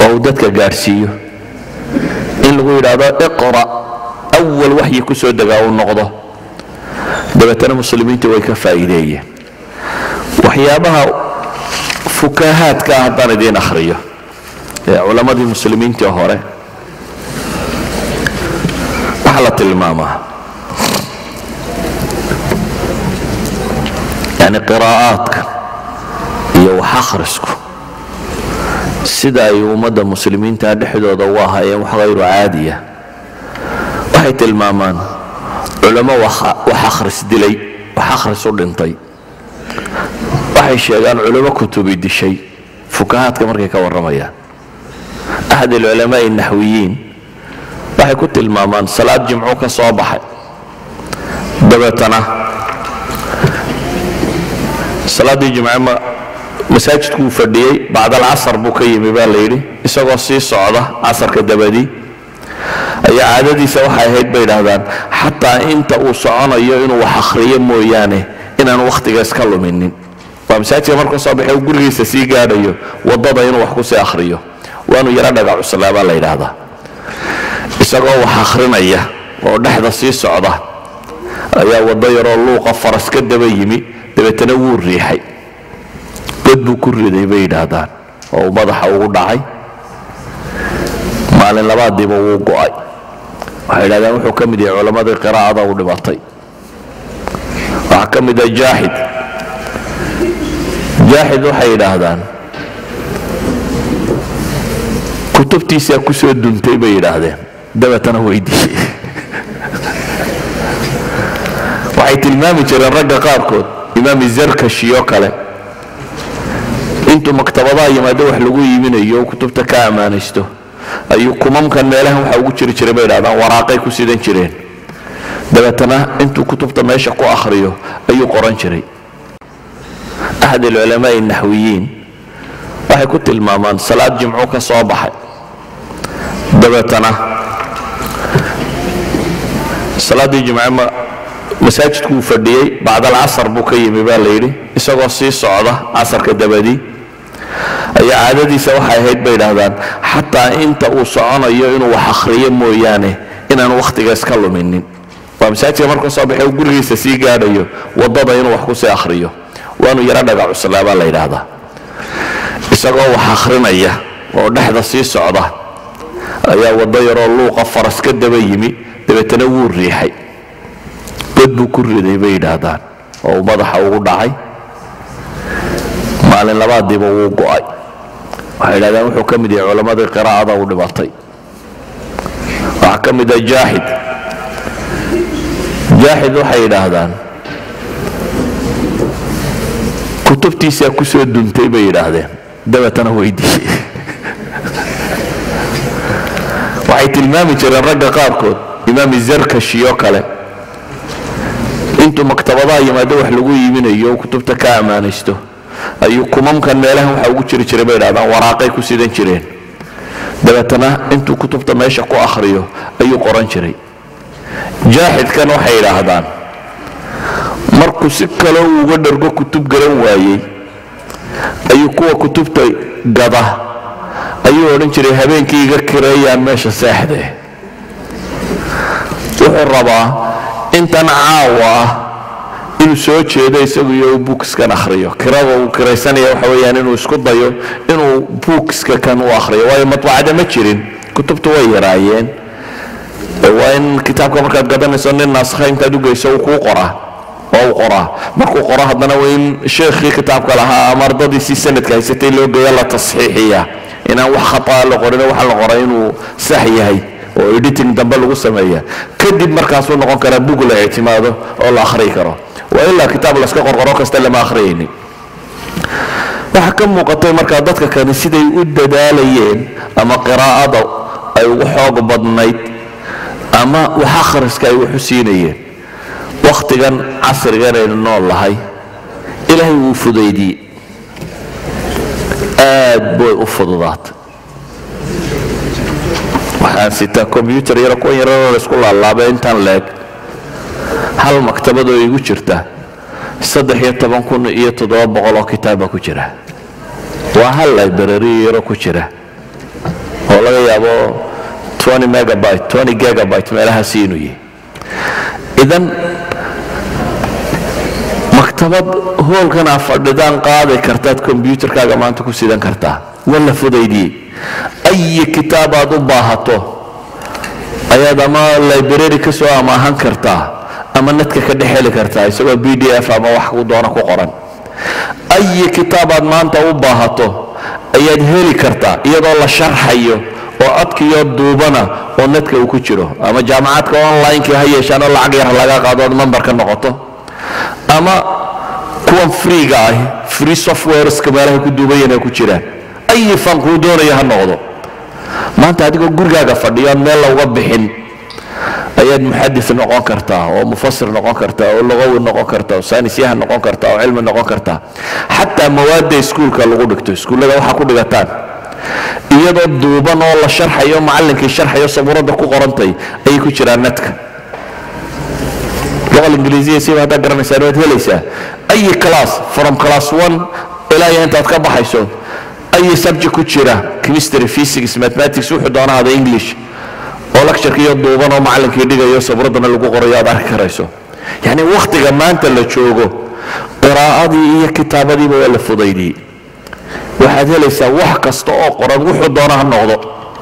oo uu dadka gaadhsiiyo in lagu yidhaahdo iqra awal waxyi ku soo degaa uu noqdo dabeetana muslimiinta way ka faa'iideeyeen waxyaabaha fukahaadka ah haddaan idiin akhriyo ee culammadii muslimiintii hore waxaa la tilmaamaa yani qiraa'aadka iyo wax akhrisku sida ay ummadda muslimiinta dhexdooda u ahaayeen wax hayru caadiya waxay tilmaamaan culamo wax akhris dilay wax akhris u dhintay waxay sheegaan culamo kutubi dishay fukahaadka markay ka warramayaan axad alculamaai naxwiyiin waxay ku tilmaamaan salaad jimcu ka soo baxay dabeetana salaaddii jimce masaajidku uu fadhiyey bacd alcasar buu ka yimi baa layidhi isagoo sii socda casarka dabadii ayaa caadadiisa waxay ahayd bay idhaahdaan xataa inta uu soconayo inuu wax akhriyo mooyaane inaan wakhtiga iska luminin waa masaajidka markuu soo baxay uu gurigiisa sii gaadhayo waddada inuu wax ku sii akhriyo waanu yaro dhaga cuslaa baa la yidhaahdaa isagoo wax akhrinaya oo dhexda sii socda ayaa waddo yaroo luuqa faras ka daba yimi dabeetana wuu riixay god buu ku riday bay yidhaahdaan oo uu madaxa ugu dhacay maalin labaadiiba wuu go'ay waxay yidhahdaan wuxuu ka mid yahay culammadii qiraa'ada u dhibatay waxaa ka mid ah jaaxid jaaxid waxay yidhaahdaan kutubtiisaa ku soo duntay bay yidhaahdeen dabeetana weydiiyey waxay tilmaami jireen ragga qaarkood imaam zarkashi oo kale intuu maktabadaha yimaado wax lagu iibinayo kutubta ka ammaanaysto ayuu kumamkan meelahan waxa ugu jiri jiray bay idhahdaan waraaqay ku sidan jireen dabeetana intuu kutubta meesha ku akhriyo ayuu qoran jiray axad alculamaai naxwiyiin waxay ku tilmaamaan salaad jimcu ka soo baxay dabeetana salaaddii jimce masaajidku uu fadhiyey bacd alcasar buu ka yimi baa layidhi isagoo sii socda casarka dabadii ayaa caadadiisa waxay ahayd bay idhaahdaan xataa inta uu soconayo inuu wax akhriyo mooyaane inaan wakhtiga iska luminin waa masaajidka markuu soo baxay uu gurigiisa sii gaadhayo waddada inuu wax ku sii akhriyo waanu yaro dhaga cuslaa baa la yidhaahdaa isagoo wax akhrinaya oo dhexda sii socda ayaa waddo yaroo luuqa faras ka daba yimi dabeetana wuu riixay god buu ku riday bay yidhaahdaan oo uu madaxa ugu dhacay maalin labaadiiba wuu go'ay waxay yidhahdaan wuxuu ka mid yahay culammadii qiraa'ada u dhibatay waxaa ka mid ah jaaxid jaaxid waxay yidhaahdaan kutubtiisaa ku soo duntay bay yidhaahdeen dabeetana weydiiyey waxay tilmaami jireen ragga qaarkood imaam zarkashi oo kale intuu maktabadaha yimaado wax lagu iibinayo kutubta ka ammaanaysto ayuu kumamkan meelahan waxa ugu jiri jiray bay idhahdaan waraaqay ku sidan jireen dabeetana intuu kutubta meesha ku akhriyo ayuu qoran jiray jaaxidkan waxay idhaahdaan markuu si kale uu uga dhargo kutub garan waayey ayuu kuwa kutubta gada ayuu odhan jiray habeenkii iga kireeyaan meesha seexdee wuxuu rabaa intan caawa ah inuu soo jeedo isagu iyo buukiskan akhriyo kirada uu kiraysanaya waxa weeyaan inuu isku dayo inuu buukiska kan u akhriyo waayo madbacada ma jirin kutubtu way yaraayeen waa in kitaabka markaad gadanayso nin naaskha intaad ugeyso uu kuu qoraa oo uu qoraa markuu qoro haddana waa in sheekhii kitaabka lahaa ama ardadiisii sanadka haysatay loo geeya la tasxiixiya inaan wax khataa la qorin waxa la qoray inuu sax yahay oo editing dambe lagu sameeya kadib markaasuu noqon karaa bug la ictimaado oo la akhriyi karo waa ilaa kitaab laska qorqoro kasta lama akhriyaynin waxaa ka muuqatay markaa dadka kani siday u dadaalayeen ama qiraa'ada ay ugu xoog badnayd ama wax akhriska ay wax u siinayeen wakhtigan casrigan aynu nool lahay ilaahay wuu fudaydiyey aad bay u fududaatay waxaan sitaa kombyutar yaro kuwan yararoo laysku laalaabay intaan leeg hal maktabadoo igu jirta saddex iyo toban kun iyo toddoba boqol oo kitaaba ku jira waa hal library yaro ku jira laga yaabo 20 megabyte 20 gigabyte meelahaasi inuu yahay idan maktabad hoolkan aa fadhidaan qaadi kartaad kombyuutarkaaga maanta ku sidan kartaa waa la fudaydiyey ayi kitaab aad u baahato ayaad ama library ka soo amaahan kartaa ama nadka ka dhex heli kartaa isagoo b d f ama wax ku doona ku qoran ayi kitaabaad maanta u baahato ayaad heli kartaa iyadoo la sharxayo oo codkiyo duubana oo nadka uu ku jiro ama jaamacadka online-kii ha yeeshaan oo lacag yar laga qaado ood memberka noqoto ama kuwan freega ah free softwareska meelahay ku duubayan ay ku jiraan ayi fan kuu doonaya ha noqdo maanta adigoo gurigaaga fadhiyo aan meel lauga bixin ayaad muxadis noqon kartaa oo mufasir noqon kartaa oo lugawi noqon kartaa oo saynisyahan noqon kartaa oo cilmi noqon kartaa xataa mawaadda iskuulka lagu dhigto iskuullada waxaa ku dhigataan iyadoo duuban oo la sharxayo macallinkii sharxayo sabuuradda ku qorantay ayay ku jiraan nadka luqa ingiliisiya siba haddaad garanaysaan waad helaysaa ayi class from class one ilaa iyo intaad ka baxayso ayi subject ku jira chemistry physics mathematics wuxuu doona hada english oo lecturkiiyo duuban oo macallinkii dhigayo sabuuraddana lagu qorayo aad arki karayso yacni wakhtiga maanta la joogo qiraa'adii iyo kitaabadiiba waa la fudaydiyey waxaad helaysaa wax kasta oo qoran wuxuu doona ha noqdo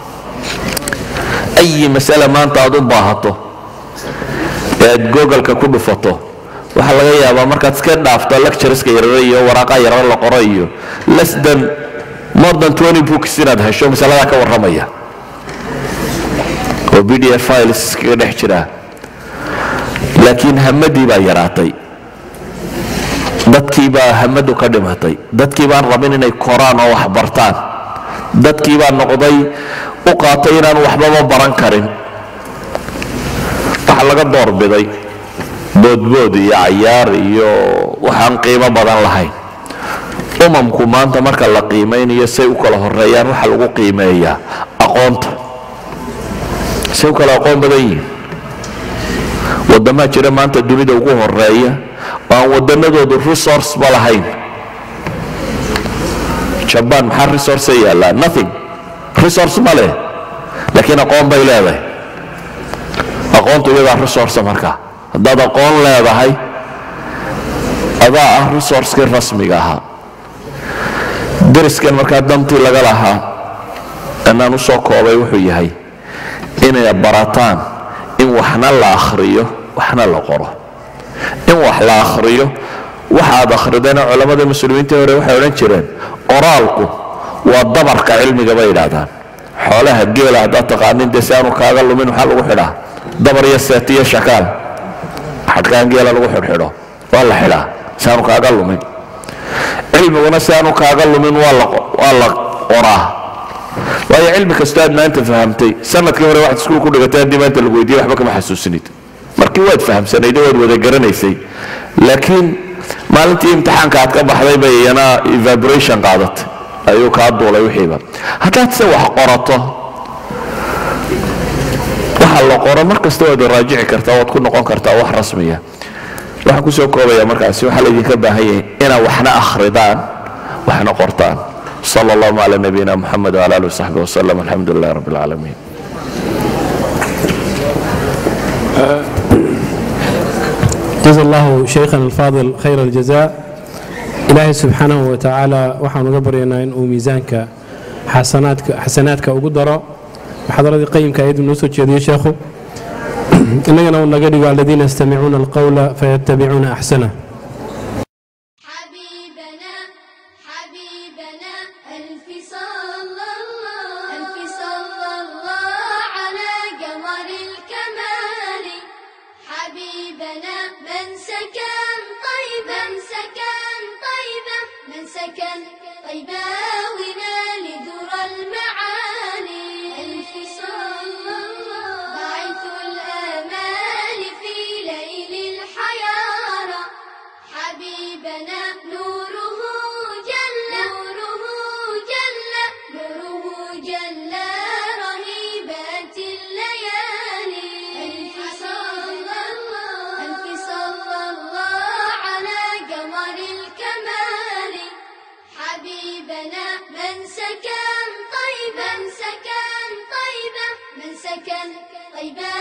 ayi masale maanta aad u baahato ee aad googalka ku dhufato waxaa laga yaabaa markaad iska dhaafto lectureska yarare iyo waraaqa yarare la qoro iyo less than more than 20 books inaad hesho masaladaa ka warramaya oo b d f files iskaga dhex jiraa laakiin hamadii baa yaraatay dadkii baa hamadu ka dhimatay dadkii baan rabin inay koraan oo wax bartaan dadkii baa noqday u qaatay inaan waxbaba baran karin waxa laga doorbiday boodbood iyo cayaar iyo waxaan qiimo badan lahayn umamku maanta marka la qiimaynayo say u kala horeeyaan waxa lagu qiimeeyaa aqoonta say u kala aqoon badan yihiin waddamaa jira maanta dunida ugu horeeya oo aan waddanadoodu resource ba lahayn jabaan maxaa resource yaallaa nothing resource ma leh laakiin aqoon bay leedahay aqoontu iyadaa resource marka haddaad aqoon leedahay adaa ah resourcekii rasmiga ahaa dariskan markaa dantii laga lahaa inaan u soo koobay wuxuu yahay inay barataan in waxna la akhriyo waxna la qoro in wax la akhriyo waxaad akhridayna culammada muslimiintii hore waxay odhan jireen qoraalku waa dabarka cilmiga bay yidhaahdaan xoolaha geela haddaad taqaanin dee si aanu kaaga lumin waxaa lagu xidhaa dabar iyo seet iyo shakaal xadhkaan geela lagu xidhxidho waa la xidhaa si aanu kaaga lumin cilmiguna si aanu kaaga lumin waa la qoraa waayo cilmi kastoo aad maanta fahamtay sanadkii hore waxaad iskuul ku dhigatay haddii maanta lagu weydiiye waxba kama xasuusinid markii waad fahamsanayd waad wada garanaysay laakiin maalintii imtixaanka aad ka baxday bay iyana evaboration qaadatay ayuu kaa duulay wixiiba haddaad se wax qorato waxa la qoro mar kasta waad raajici kartaa waad ku noqon kartaa wax rasmiya waxaan kusoo koobaya markaasi waxaa laydinka baahan yahay inaad waxna akhridaan waxna qortaan صلى الله على نبينا محمد وعلى اله وصحبه وسلم الحمد لله رب العالمين جزا الله شيخنا الفاضل خير الجزاء إلهي سبحانه وتعالى waxaan uga baryaynaa in uu miisaanka xasanaadka xasanaadka ugu daro muxadaradii qayimka ayadu noo soo jeediyey sheekhu innagana uu naga dhigo aladiina yastamicuuna alqawla fayattabicuuna axsanah حبيبنا حبيبنا ألف صلى الله ألف صلى الله على قمر الكمال حبيبنا من سكن طيبا من سكن طيبا من سكن طيبا ونال ذرى المعالي ألف صلى الله باعث الآمال في ليل الحيارى حبيبنا نوره جل نوره جل نوره جل رهيبات الليالي ألف صلى الله ألف صلى الله على قمر الكمال حبيبنا من سكن طيبا سكن سكن طيبات